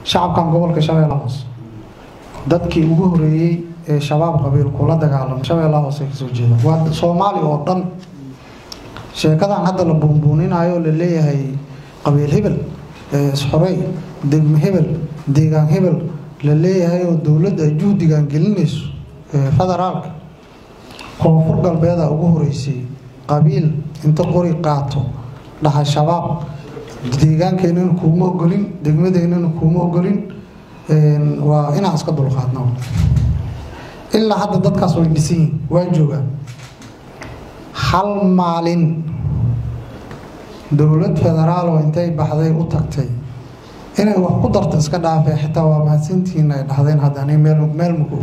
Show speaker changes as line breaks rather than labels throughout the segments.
shacabkan gobolka shabeella hoose dadkii ugu horeeyey ee shabaab qabiil kula dagaalamo shabeella hoose kasoo jeeda waa soomaali oo dhan sheekadan hadda la buunbuuninayo oo la leeyahay qabiil hebel isxorey degmo hebel deegaan hebel la leeyahay oo dowladda ay juhdigan gelinayso federaalka koonfur galbeeda ugu horeysay qabiil inta qori qaato dhaha shabaab deegaankeenana kuuma ogolin degmadeennana kuuma ogolin waa inaan iska dulqaadno ilaa hadda dadkaas way dhisan yihin waa joogaan hal maalin dowlad federaal oo intay baxday u tagtay inay wax ku darto iska dhaafee xitaa waa mahadsantihiin ay dhahdeen haddana meel meel mugo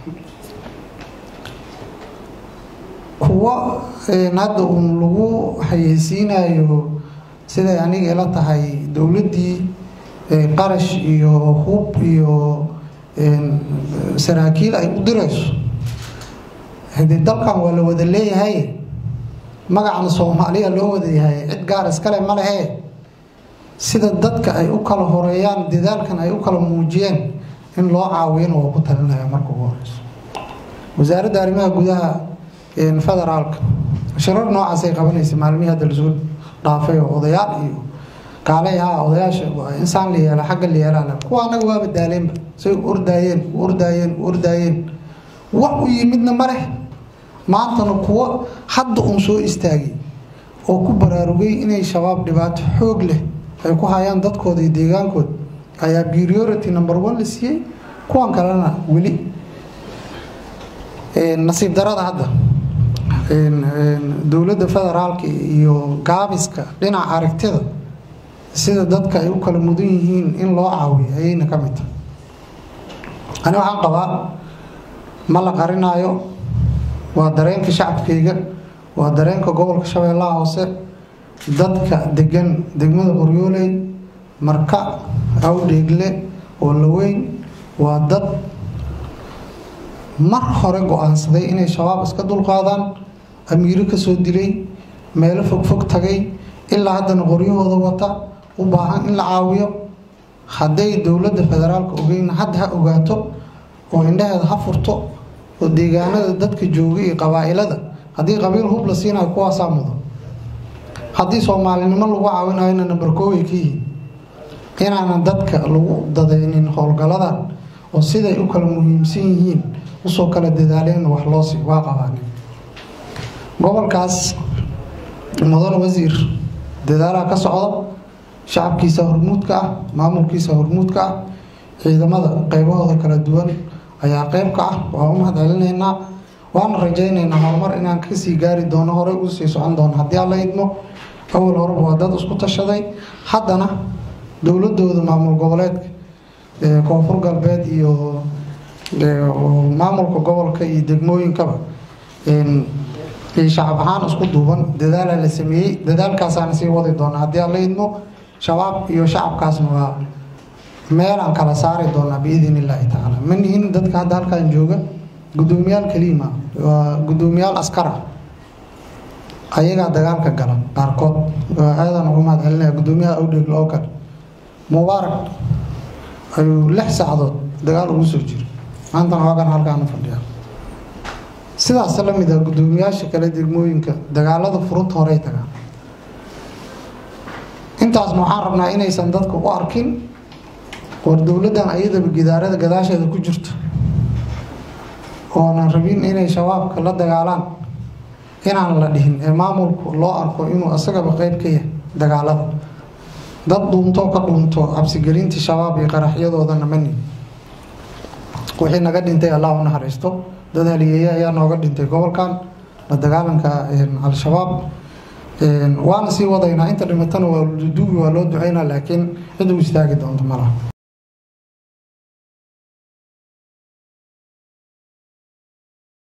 kuwo hadda uun lagu xayeysiinayo siday aniga ila tahay dowladdii qarash iyo hub iyo saraakiil ay u dirayso hadee dalkan waa la wada leeyahay magacana soomaaliya loo wada yahay cid gaar iskale ma lehe sida dadka ay u kala horeeyaan dadaalkan ay u kala muujiyeen in loo caawiyana waa ku talinaya marka ugu horeyso wasaaradda arrimaha gudaha federaalka shirar noocaasay qabanaysa maalmihii hadda lasoo dhaafay oo odayaal iyo kaalay haa odayaasha insaan la yeela xagga la yeelaa kuwa anaga waaba daaleenba say u ordaayeen u ordaayeen u ordaayeen wax u yimidna ma leh maantana kuwo hadda uun soo istaagay oo ku baraarugay inay shabaab dhibaato xoog leh ay ku hayaan dadkooda iyo deegaankooda ayaa priority number one la siiyey kuwan kalena weli nasiib darada hadda dowladda federaalka iyo gaabiska dhinaca aragtida sida dadka ay u kala mudan yihiin in loo caawiyo ayayna ka mid tahay ani waxaan qabaa ma la qarinaayo waa dareenka shacabkayga waa dareenka gobolka shabeellaha hoose dadka degan degmada qoryooley marka awdheegle oo laweyn waa dad mar hore go-aansaday inay shabaab iska dulqaadaan amiiro kasoo dilay meelo fogfog tagay ilaa haddana qoryahooda wata u baahan in la caawiyo hadday dowladda federaalka ogeyn hadda ha ogaato oo indhaheeda ha furto oo deegaanada dadka jooga iyo qabaa-ilada haddii qabiil hub la siinayo kuwaasaa mudo haddii soomaalinimo lagu caawinayona namber kooway ka yihiin inaanan dadka lagu dadaynin howlgaladan oo siday u kala muhiimsan yihiin usoo kala dadaaleen wax loosi waa qabaanin gobolkaas mudan wasiir dadaalaha ka socda shacabkiisa hormuudka ah maamulkiisa hormuudka ah ciidamada qeybahooda kala duwan ayaa qeyb ka ah waa u mahad celinaynaa waana rajaynaynaa horumar inaan kasii gaari doono horey ugu sii socon doono haddii alla idmo awal horeba waa dad isku tashaday haddana dowladooda maamul goboleedka koonfur galbeed iyo maamulka gobolka iyo degmooyinkaba shacab ahaan isku duuban dadaala la sameeyey dadaalkaasaana sii wadi doona haddii alla idmo shabaab iyo shacabkaasna waa meelaan kala saari doonaa biidn illaahi tacaala ma nihin dadka hadda halkan jooga gudoomiyaal kaliima waa gudoomiyaal askara ayagaa dagaalka gala qaarkood aadan ugu mahad celinaya gudoomiyaha awdheegl oo kale mubaarak ayuu lix saacadood dagaal ugu soo jira maantana waagan halkaanu fadhiya sidaas la mid ah gudoomiyaasha kale degmooyinka dagaalada furunta horey tagaan intaasna waxaan rabnaa inaysan dadka u arkin war dowladdan ayadaba gidaarada gadaasheeda ku jirto oonan rabin inay shabaabka la dagaalaan inaan la dhihin ee maamulku loo arko inuu isagaba qeyb ka yahay dagaalada dad dhuuntoo ka dhuunto cabsigelinta shabaab iyo qaraxyadoodana mani wixii naga dhintay allah u naxariisto dad haliyeeye ayaa nooga dhintay gobolkan la dagaalanka al-shabaab waana sii wadaynaa inta dhimatana waa duugi waa loo duceynaa laakiin cid u istaagi doonto malaha